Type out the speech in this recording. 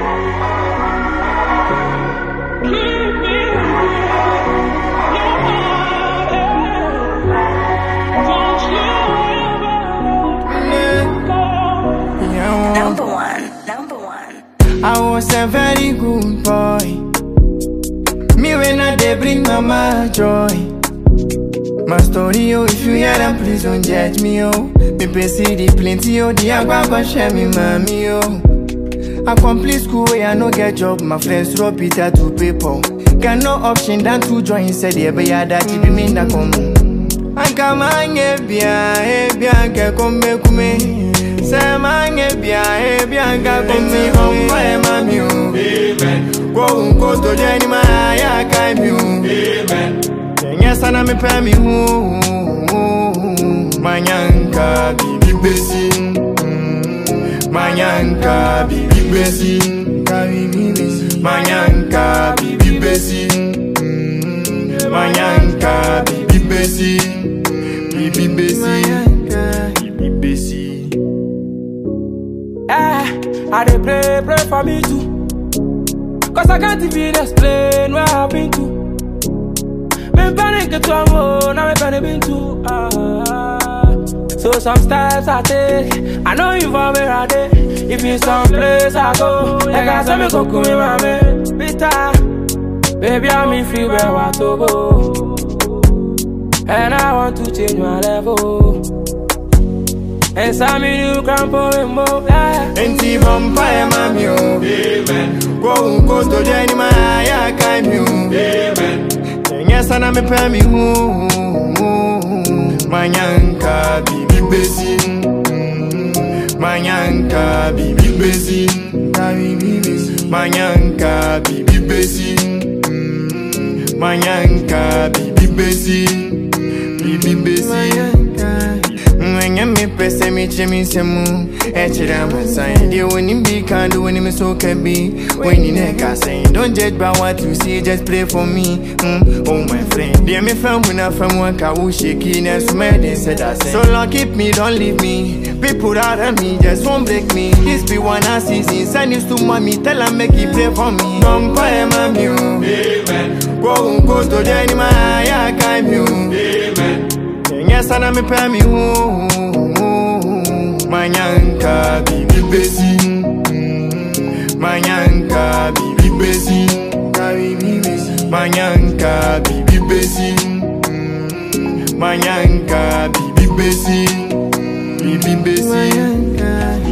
Number one, number one. I was a very good boy. Me when I they bring mama joy. My story, oh, if you hear them, please don't judge me, oh. Me pay see the plenty, oh, the agua go share me, mommy, oh. I complete school where I no get job, my friends throw Peter to paper. Got no option than to join, said, yeah, but yeah, that be me na come. Anka mange bia, eh, bia, ke come kume. Say mange bia, eh, bia, ke come home, eh, mami, oh. Amen. Go, go to Jenny, my, ya, kai, mi, oh. Kenya sana me pɛ me hu Manyanka bibi besi Manyanka bibi besi Manyanka bibi besi Manyanka bibi besi Bibi besi Bibi besi Eh, I dey pray, pray for me too. Cause I can't even explain where I've been to. Me panic to a more, now me panic been to. Ah. So some steps I take, I know you for where I dey. If you some place I go, like I say me go come with my Bitter, baby I'm in free where I to go. And I want to change my level. And some new crampo in more. Yeah. Enti vampire mami o Amen Go go to Jenny ma ya kai mi o Amen Kenya sana me pɛ me hu Manyanka bibi besi Manyanka bibi besi Manyanka bibi besi Manyanka bibi besi Bibi besi Mwenye mi pese mi che mi semu Echira masain Dear when him be can do when him so can be When you neck I saying Don't judge by what you see Just pray for me mm. Oh my friend Dear me fam when I fam work I will shake in as mad they said I say So long keep me don't leave me People out of me just won't break me This be one I see Send news to mommy Tell her make it pray for me Vampire mami oh Amen Go go to Jenny ma ya kai mi oh Amen Kenya sana me pɛ me hu Manyanka bibi besi Manyanka bibi besi Manyanka bibi besi Manyanka bibi besi Bibi besi